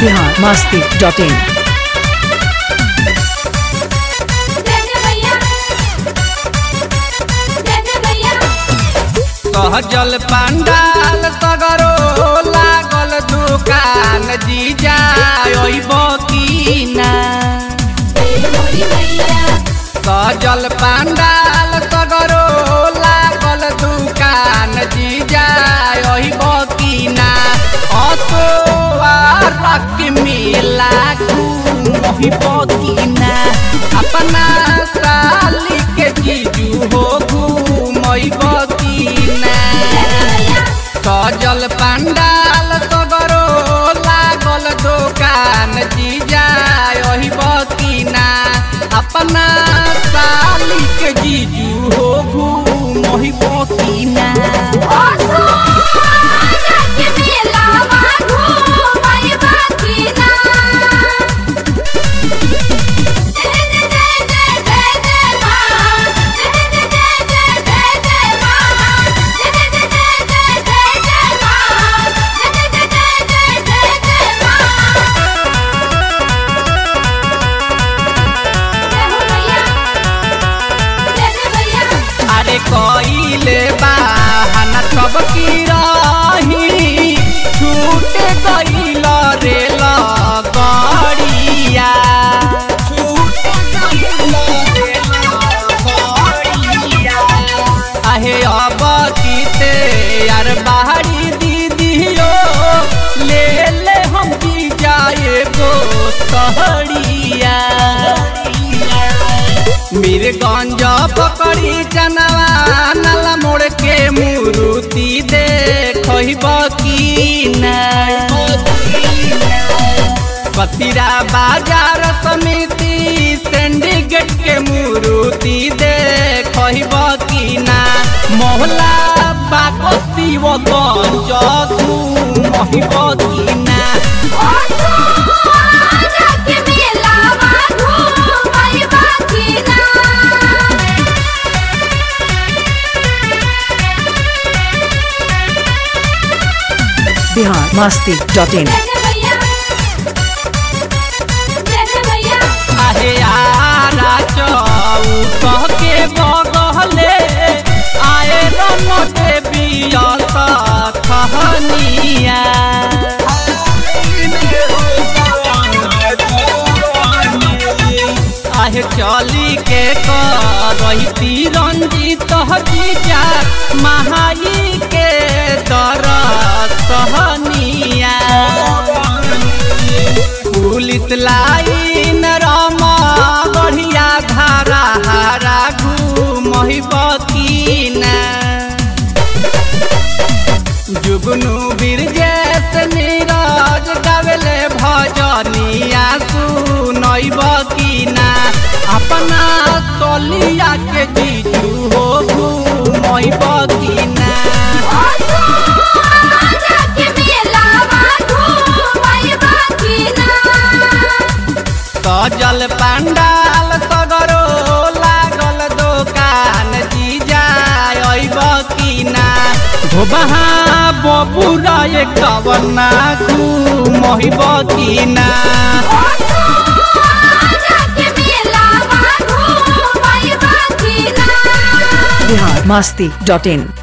Bihar Masti dot in सहजल पंडाल सगरो लागल दुकान जीजा ओइब कीना सहजल पंडाल सगरो लागल दुकान जीजा ओइब कीना असोवारक मेला घूमहिब कीना अपना साली के जीजू हो घूमइब कीना सजल पंडाल सगरो लागल दुकान जीजा ओहि बकीना अपना साली के जीजू हो घूमहि बकीना अरे कइले बाहन सब की रही छूट गइल रे लगड़िया आहे अब कीते यार बाहरी दीदियो ले ले हम की जाए गो सहड़िया मीरगंज पकड़ी चनवा नला मोड़ के मुरुति देखब की कतिरा बाजार समिति सिंडिकेट के मुरुति देखब की ना मोहला बाको शिवगंज घूमब की ना बिहार मस्ती डॉट इन आहे यारा चौक के बगले आए रन देवी कहनिया आहे चली के करती रंजीत जीजा महाई के दर सहनिया पुलिस लाइन रमा बढ़िया धारा हारा घूमहि बकीना जुगनू बिरजेश नीरज गावेले भजनिया सुनई बकीना अपना तलिया के जीजू हो घूमई बकीना सजल पंडाल सगरो लागल दुकान जीजा अइब कीना धोबहा बबुरा कवना घूमहिब कीना बिहार मस्ती डॉट इन